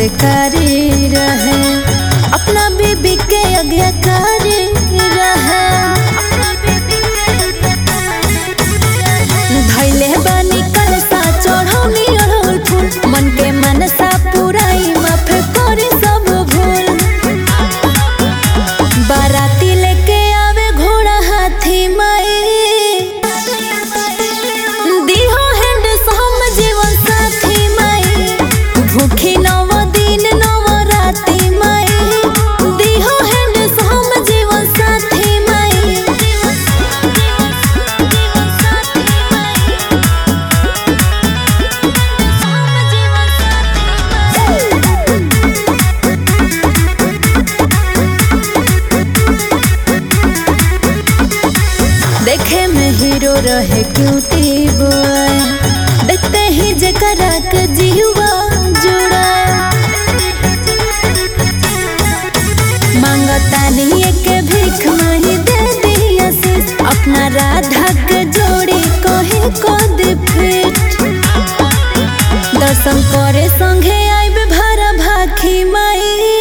संस्कारी रहे अपना बीबी के आज्ञाकारी रहे धैले बानी कलसा चढ़ौनी अड़हुल फूल मन के मनसा पुराई माफ करे सब भूल बाराती लेके आवे घोड़ा हाथी माई दिहो हैंड सोम जीवन साथी माई भूखी नव दिन नव राती माई दिहो हैंड सोम जीवन साथी माई देखे में हीरो रहे क्यूटी बॉय देखते ही जकरा के जीवा जुड़ा मांगता नहीं के भीख माही दे दी आशीष अपना राधा के जोड़ी कहे को दे फिट दर्शन करे संगे आइब भरा भाखी माई